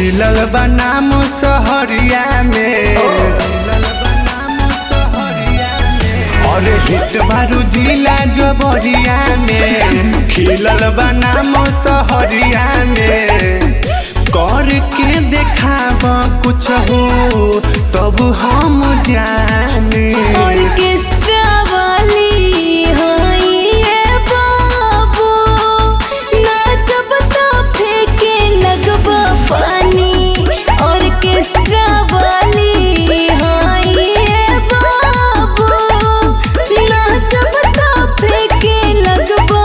खिलल बनाम सहरिया में और हिट बारू जिला जबरिया में खिलल बनाम सहरिया में कर के देखाब कुछ हो तब हम जाने ऑर्केस्ट्रा वाली हाय ये बाबू नाचब तो फेंके लगबा पानी ऑर्केस्ट्रा वाली हाय ये बाबू नाचब तो फेंके लगबा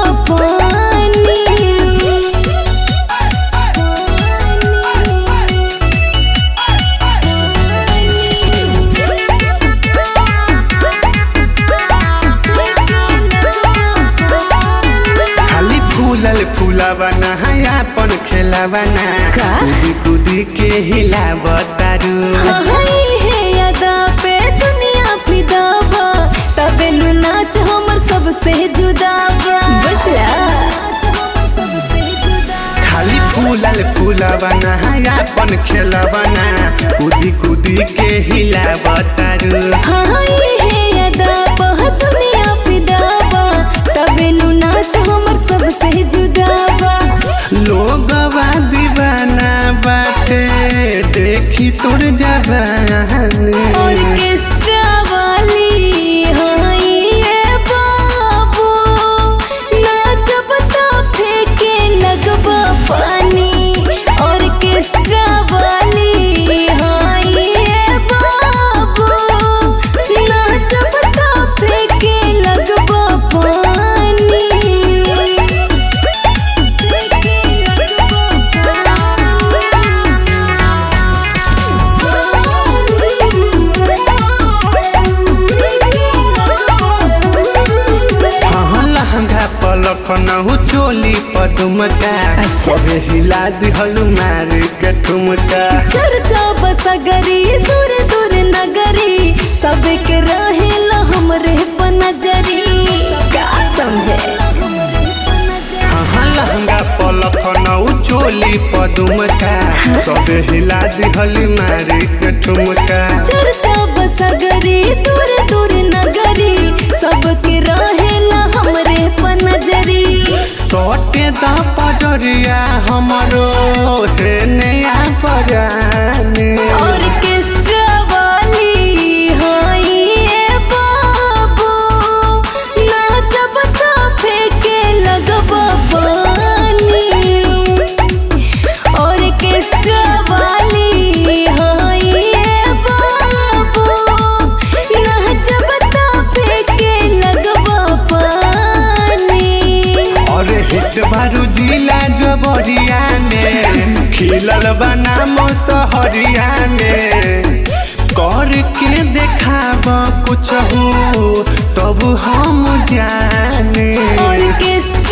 खाली फूलल फूलवना अपन खेलवना का? कूदी कूदी के हिलावतारू हाय हे अदा पे दुनिया फिदाबा तबेलु नाच हमर सबसे जुदाबा बसला खाली फूलल फूलवना अपन खेलवना कूदी कूदी के हिलावतारू हाय हे अदा पे दुनिया फिदाबा तबेलु नाच हमर सबसे जुदाबा लोगवा दीवाना बाटे देखी तोर जवानी ऑर्केस्ट्रा वाली हाय ये बाबू नाचब तो फेंके लगबा पानी ऑर्केस्ट्रा वाली हाय ये बाबू नाचब तो फेंके लगबा पानी फेंके हाँ लहंगा पलख नहु चोली पदुमका अच्छा। सबे हिला दिहलु मार के ठुमका चर्चा बसगरी दूर दूर नगरी सबके रहेला हमरे पर नजरी का समझे हाँ लहंगा पलख नहु चोली पदुमका सबे हिला दिहलु मार के ठुमका चर्चा बसगरी दूर दूर नगरी सबके रहेला हमरे पर नजरी सोटे द पजरिया हमरो हे नया परानी ऑर्केस्ट्रा वाली हाय ये बाबू नाचब तो फेंके लगबा पानी ऑर्केस्ट्रा वाली हाय ये बाबू नाचब तो फेंके लगबा पानी और हिट बारू जिला जबरिया में खिलल बनाम सहरिया में कर के देखाब कुछ हो तब हम जाने ऑर्केस्ट्रा